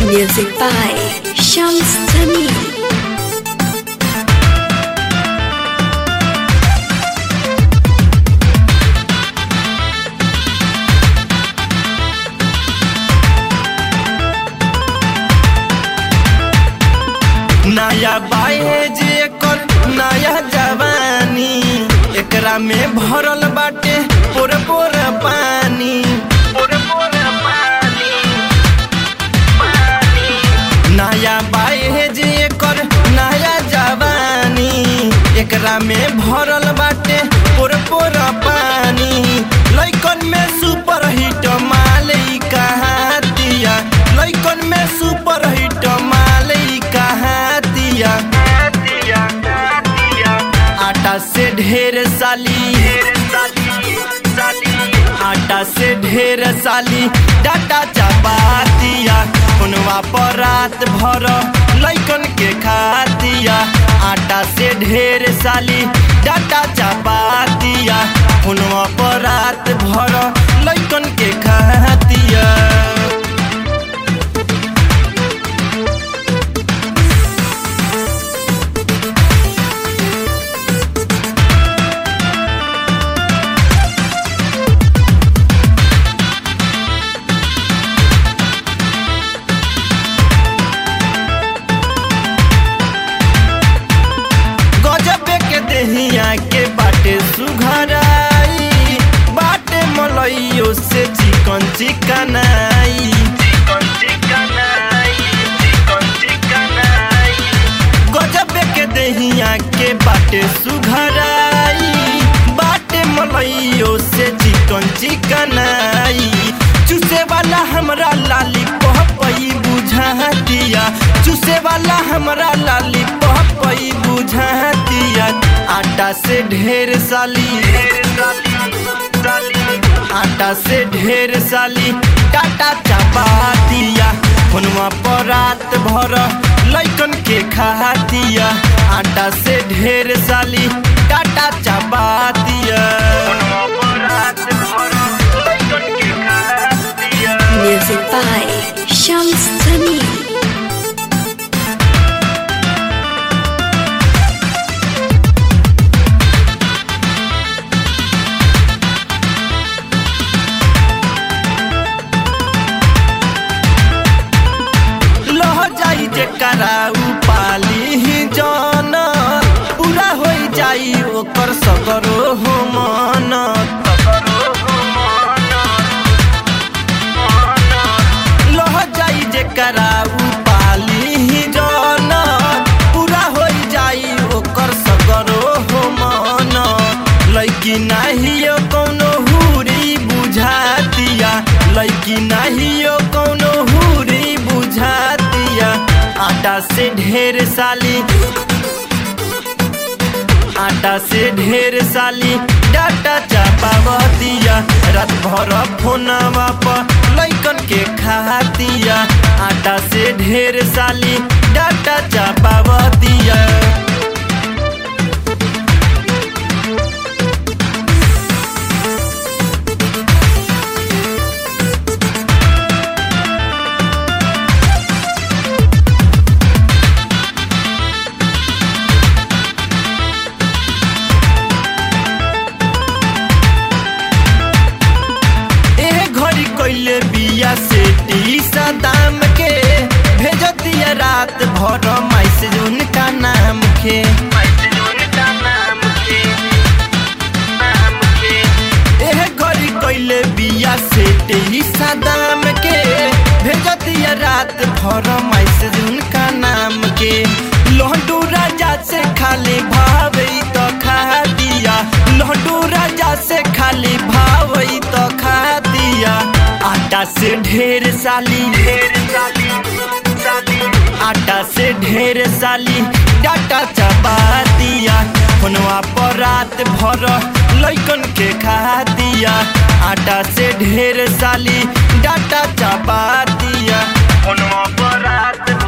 Music by Shams Tamim. नया बाहे जे कर नया जवानी एकरा में भरल बाटे पोर पोर पानी पोर पोर पानी नया बाहे जे कर नया जवानी एकरा में भरल बाटे पोर पोर पानी लइकन में सुपर हिट मालई कहाँ दिया लइकन में सुपर हिट मालई कहाँ दिया आटा से ढेर साली आटा से ढेर साली डाटा चबा दिया उनवा पर रात भर लइकन के खा दिया आटा से ढेर साली डाटा चबा दिया उनवा पर रात भर लइकन के खा दिया गजबे के देहिया के बाटे सुघराई बाटे मलइयो से चिकन चिकनाई गजबे के देहिया के बाटे सुघराई बाटे मलइयो से चिकन चिकनाई चूसे वाला हमरा लाली पहपई बुझा दिया चूसे वाला हमरा लाली पहपई बुझा दिया आटा से ढेर साली आटा से ढेर साली टाटा चबा दिया फोनवा पर रात भर लइकन के खा दिया आटा से ढेर साली टाटा चबा दिया Music by Shams Tamim. लह जाई जे कराऊ पाली ही जन पूरा हो जाई ओकर सगरो हो मन लह जाई जे कराऊ पाली ही जन पूरा हो जाई ओकर सगरो हो मन लैकी नाहियो कौनो हुरी बुझा दिया लैकी नाहियो कौनो हुरी बुझा दिया आटा से ढेर साली आटा से ढेर साली डाटा चापा दिया रात भर फोनवा पर लइकन के खा दिया आटा से ढेर साली डाटा चापा दिया एह घड़ी कइले बिया से टीसा दाम के भेज दिया रात भर मैसेज उनका नाम के एह घड़ी कइले बिया से टीसा दाम के भेज दिया रात भर मैसेज उनका नाम के लहडू राजा से खाली भावई तो खा दिया लहडू राजा से खाली भावई तो खा दिया आटा से ढेर साली ढेर साली आटा से ढेर साली डाटा चबा दिया फोनवा पर रात भर लइकन के खा दिया आटा से ढेर साली डाटा चबा दिया फोनवा पर रात